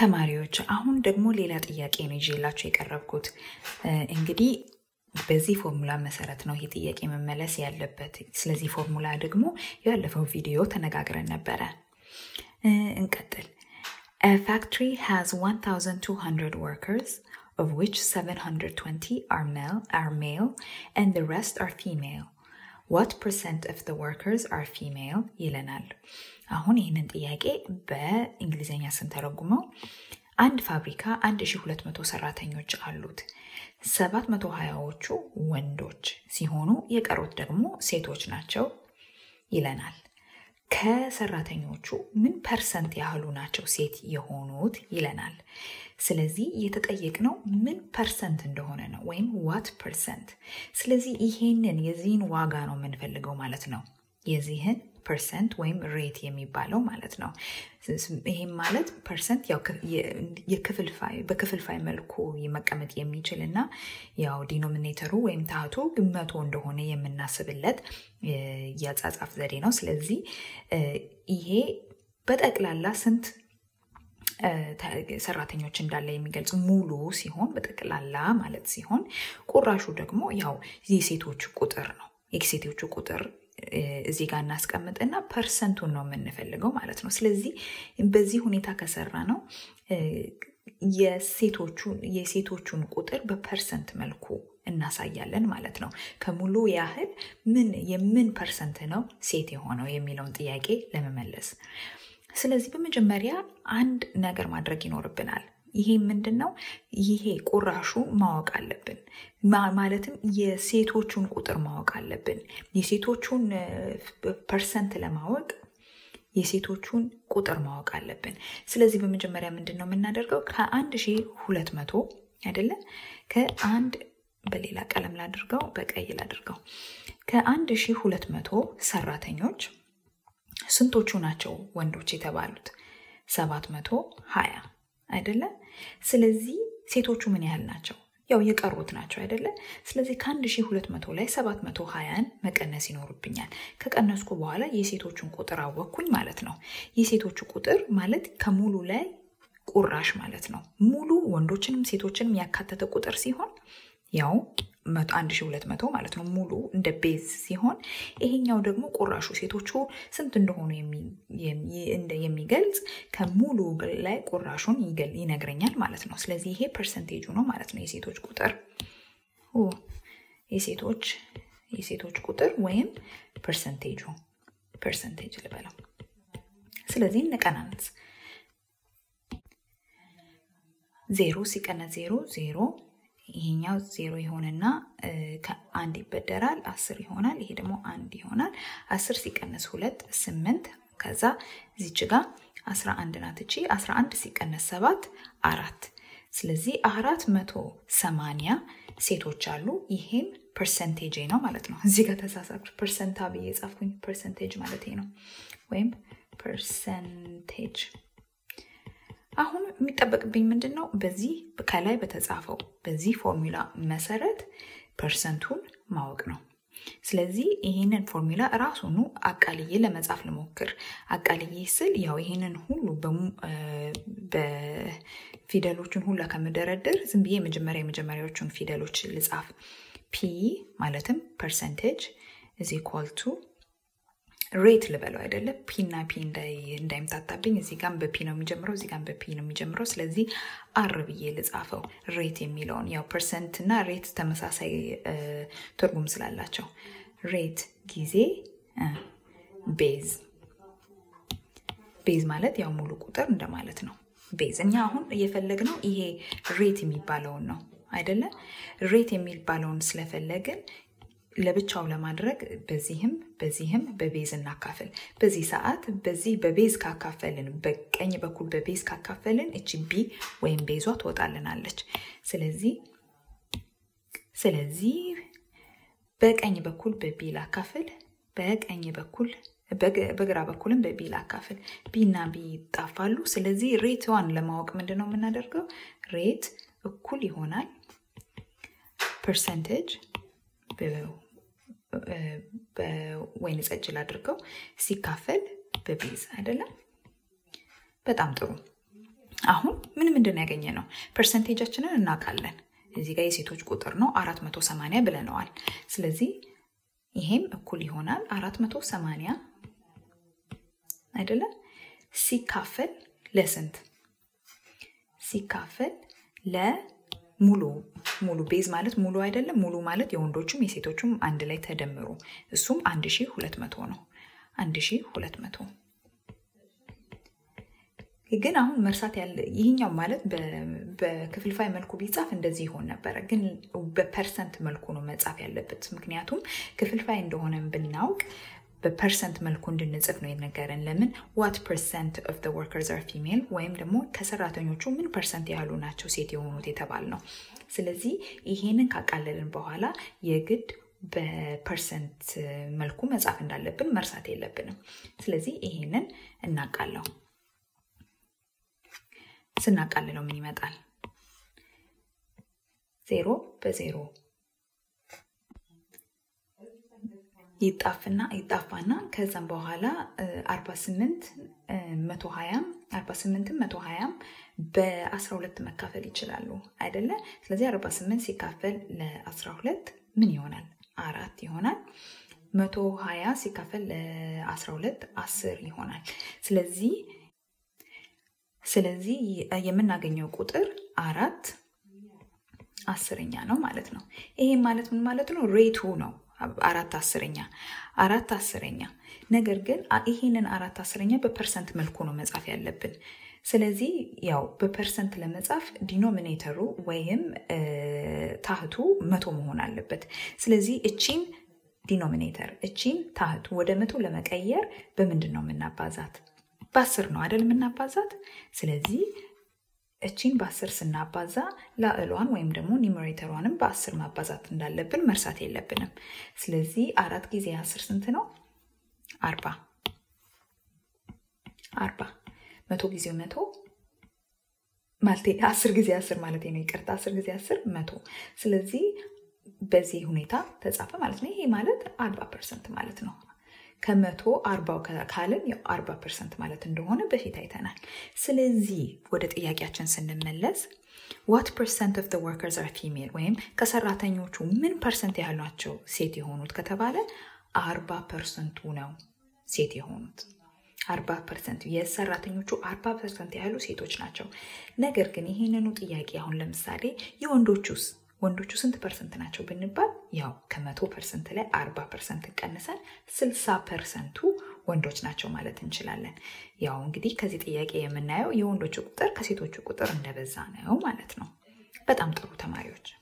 ተማሪዎች አሁን ደግሞ ሌላ ጥያቄ ነው ይዤላችሁ የቀረብኩት። እንግዲህ በዚህ ፎርሙላ መሰረት ነው ይሄ ጥያቄ መመለስ ያለበት። ስለዚህ ፎርሙላ ደግሞ ያለፈው ቪዲዮ ተነጋግረን ነበረ። እንቀጥል። A factory has 1,200 workers, of which 720 are male, are male and the rest are female. What percent of the workers are female? ይለናል። አሁን ይህንን ጥያቄ በእንግሊዝኛ ስንተረጉመው አንድ ፋብሪካ 1200 ሰራተኞች አሉት። 720ዎቹ ወንዶች ሲሆኑ የቀሩት ደግሞ ሴቶች ናቸው ይለናል። ከሰራተኞቹ ምን ፐርሰንት ያህሉ ናቸው ሴት የሆኑት ይለናል። ስለዚህ የተጠየቅነው ምን ፐርሰንት እንደሆነ ነው፣ ወይም ዋት ፐርሰንት። ስለዚህ ይሄንን የዚህን ዋጋ ነው የምንፈልገው ማለት ነው። የዚህን ፐርሰንት ወይም ሬት የሚባለው ማለት ነው። ይህም ማለት ፐርሰንት ያው የክፍልፋይ በክፍልፋይ መልኩ መቀመጥ የሚችል እና ያው ዲኖሚኔተሩ ወይም ታህቱ መቶ እንደሆነ የምናስብለት የአጻጻፍ ዘዴ ነው። ስለዚህ ይሄ በጠቅላላ ስንት ሰራተኞች እንዳለ የሚገልጽ ሙሉ ሲሆን በጠቅላላ ማለት ሲሆን፣ ቁራሹ ደግሞ ያው የሴቶቹ ቁጥር ነው። የሴቶቹ ቁጥር እዚህ ጋር እናስቀምጥና ፐርሰንቱን ነው የምንፈልገው ማለት ነው። ስለዚህ በዚህ ሁኔታ ከሰራ ነው የሴቶቹን ቁጥር በፐርሰንት መልኩ እናሳያለን ማለት ነው። ከሙሉ ያህል ምን የምን ፐርሰንት ነው ሴት የሆነው የሚለውን ጥያቄ ለመመለስ። ስለዚህ በመጀመሪያ አንድ ነገር ማድረግ ይኖርብናል። ይሄ ምንድን ነው? ይሄ ቁራሹ ማወቅ አለብን። ማለትም የሴቶቹን ቁጥር ማወቅ አለብን። የሴቶቹን ፐርሰንት ለማወቅ የሴቶቹን ቁጥር ማወቅ አለብን። ስለዚህ በመጀመሪያ ምንድን ነው የምናደርገው? ከአንድ ሺህ ሁለት መቶ አይደለ? ከአንድ በሌላ ቀለም ላድርገው፣ በቀይ ላድርገው። ከአንድ ሺህ ሁለት መቶ ሰራተኞች ስንቶቹ ናቸው ወንዶች የተባሉት? ሰባት መቶ ሀያ አይደለ? ስለዚህ ሴቶቹ ምን ያህል ናቸው? ያው የቀሩት ናቸው አይደለ? ስለዚህ ከአንድ ሺህ ሁለት መቶ ላይ ሰባት መቶ ሀያን መቀነስ ይኖርብኛል። ከቀነስኩ በኋላ የሴቶቹን ቁጥር አወቅኩኝ ማለት ነው። የሴቶቹ ቁጥር ማለት ከሙሉ ላይ ቁራሽ ማለት ነው። ሙሉ ወንዶችንም ሴቶችንም ያካተተ ቁጥር ሲሆን ያው አንድ ሺህ ሁለት መቶ ማለት ነው ሙሉ እንደ ቤዝ ሲሆን ይሄኛው ደግሞ ቁራሹ ሴቶቹ ስንት እንደሆኑ የሚገልጽ ከሙሉ ላይ ቁራሹን ይነግረኛል ማለት ነው። ስለዚህ ይሄ ፐርሰንቴጁ ነው ማለት ነው። የሴቶች ቁጥር የሴቶች የሴቶች ቁጥር ወይም ፐርሰንቴጁ ፐርሰንቴጅ ልበለው። ስለዚህ እንቀናንስ። ዜሮ ሲቀነስ ዜሮ ዜሮ ይሄኛው ዜሮ ይሆንና ከአንድ ይበደራል አስር ይሆናል። ይሄ ደግሞ አንድ ይሆናል። አስር ሲቀነስ ሁለት ስምንት። ከዛ እዚች ጋ አስራ አንድ ናት እቺ አስራ አንድ ሲቀነስ ሰባት አራት። ስለዚህ አራት መቶ ሰማንያ ሴቶች አሉ። ይሄም ፐርሰንቴጅ ነው ማለት ነው። እዚህ ጋር ተሳሳኩ። ፐርሰንታ ብዬ ጻፍኩኝ። ፐርሰንቴጅ ማለት ነው ወይም ፐርሰንቴጅ አሁን የሚጠበቅብኝ ምንድን ነው? በዚህ ከላይ በተጻፈው በዚህ ፎርሙላ መሰረት ፐርሰንቱን ማወቅ ነው። ስለዚህ ይህንን ፎርሙላ ራሱኑ አቃልዬ ለመጻፍ ልሞክር። አቃልዬ ስል ያው ይህንን ሁሉ በፊደሎቹን ሁላ ከምደረድር ዝም ብዬ የመጀመሪያ የመጀመሪያዎቹን ፊደሎች ልጻፍ። ፒ ማለትም ፐርሰንቴጅ እዚ ኳልቱ ሬት ልበለው አይደለም። ፒ እና ፒ እንዳይምታታብኝ እዚህ ጋም በፒ ነው የሚጀምረው፣ እዚህ ጋም በፒ ነው የሚጀምረው። ስለዚህ አር ብዬ ልጻፈው ሬት የሚለውን ያው ፐርሰንት እና ሬት ተመሳሳይ ትርጉም ስላላቸው ሬት ጊዜ ቤዝ ቤዝ ማለት ያው ሙሉ ቁጥር እንደማለት ነው። ቤዝ እኛ አሁን እየፈለግነው ይሄ ሬት የሚባለውን ነው አይደለ? ሬት የሚባለውን ስለፈለግን ለብቻው ለማድረግ በዚህም በዚህም በቤዝ እናካፍል። በዚህ ሰዓት በዚህ በቤዝ ካካፈልን በቀኝ በኩል በቤዝ ካካፈልን እቺ ቢ ወይም ቤዟ ትወጣልናለች። ስለዚህ ስለዚህ በቀኝ በኩል በቢ ላካፍል፣ በቀኝ በኩል በግራ በኩልም በቢ ላካፍል። ቢ እና ቢ ይጣፋሉ። ስለዚህ ሬትዋን ለማወቅ ምንድን ነው የምናደርገው? ሬት እኩል ይሆናል ፐርሰንቴጅ በወይን ጠጅ ላድርገው ሲካፈል በቤዝ አይደለም። በጣም ጥሩ። አሁን ምንድን ነው ያገኘ ነው? ፐርሰንቴጃችንን እናውቃለን። እዚህ ጋር የሴቶች ቁጥር ነው 480 ብለነዋል። ስለዚህ ይሄም እኩል ይሆናል 480 አይደለም ሲካፈል ለስንት ሲካፈል ለሙሉ ሙሉ ቤዝ ማለት ሙሉ አይደለም። ሙሉ ማለት የወንዶቹም የሴቶቹም አንድ ላይ ተደምሮ እሱም 1200 ነው። 1200 ግን አሁን መርሳት ያለ ይህኛው ማለት በክፍልፋይ መልኩ ቢጻፍ እንደዚህ ይሆን ነበረ። ግን በፐርሰንት መልኩ ነው መጻፍ ያለበት። ምክንያቱም ክፍልፋይ እንደሆነ ብናውቅ በፐርሰንት መልኩ እንድንጽፍ ነው የነገረን። ለምን ዋት ፐርሰንት ኦፍ ዘ ወርከርስ አር ፊሜል ወይም ደግሞ ከሰራተኞቹ ምን ፐርሰንት ያህሉ ናቸው ሴት የሆኑት የተባል ነው። ስለዚህ ይሄንን ካቃለልን በኋላ የግድ በፐርሰንት መልኩ መጻፍ እንዳለብን መርሳት የለብንም። ስለዚህ ይሄንን እናቃለው። ስናቃልለው ምን ይመጣል? ዜሮ በዜሮ ይጣፍና ይጣፋና ከዛም በኋላ 48 120 48 120 በ12 መካፈል ይችላሉ አይደለ? ስለዚህ 48 ሲካፈል ለ12 ምን ይሆናል? አራት ይሆናል። 120 ሲካፈል ለ12 10 ይሆናል። ስለዚህ ስለዚህ የምናገኘው ቁጥር አራት አስረኛ ነው ማለት ነው። ይሄም ማለት ምን ማለት ነው? ሬቱ ነው አራት አስረኛ አራት አስረኛ። ነገር ግን ይሄንን አራት አስረኛ በፐርሰንት መልኩ ነው መጻፍ ያለብን። ስለዚህ ያው በፐርሰንት ለመጻፍ ዲኖሚኔተሩ ወይም ታህቱ መቶ መሆን አለበት። ስለዚህ እቺን ዲኖሚኔተር እቺን ታህቱ ወደ መቶ ለመቀየር በምንድን ነው የምናባዛት? በአስር ነው አይደል የምናባዛት። ስለዚህ እቺን በአስር ስናባዛ ላዕሏን ወይም ደግሞ ኒሜሬተሯንም በአስር ማባዛት እንዳለብን መርሳት የለብንም። ስለዚህ አራት ጊዜ አስር ስንት ነው? አርባ አርባ መቶ ጊዜ መቶ ማለቴ አስር ጊዜ አስር ማለት ነው። ይቅርታ አስር ጊዜ አስር መቶ። ስለዚህ በዚህ ሁኔታ ተጻፈ ማለት ነው። ይሄ ማለት አርባ ፐርሰንት ማለት ነው። ከመቶ አርባው ካልን ያው አርባ ፐርሰንት ማለት እንደሆነ በፊት አይተናል። ስለዚህ ወደ ጥያቄያችን ስንመለስ ዋት ፐርሰንት ኦፍ ወርከርስ አር ፊሜል ወይም ከሰራተኞቹ ምን ፐርሰንት ያህል ናቸው ሴት የሆኑት ከተባለ አርባ ፐርሰንቱ ነው ሴት የሆኑት። አርባ ፐርሰንት የሰራተኞቹ አርባ ፐርሰንት ያህሉ ሴቶች ናቸው። ነገር ግን ይህንኑ ጥያቄ አሁን ለምሳሌ የወንዶቹስ ወንዶቹ ስንት ፐርሰንት ናቸው ብንባል ያው ከመቶ ፐርሰንት ላይ አርባ ፐርሰንት ቀንሰን ስልሳ ፐርሰንቱ ወንዶች ናቸው ማለት እንችላለን። ያው እንግዲህ ከዚህ ጥያቄ የምናየው የወንዶቹ ቁጥር ከሴቶቹ ቁጥር እንደበዛ ነው ማለት ነው። በጣም ጥሩ ተማሪዎች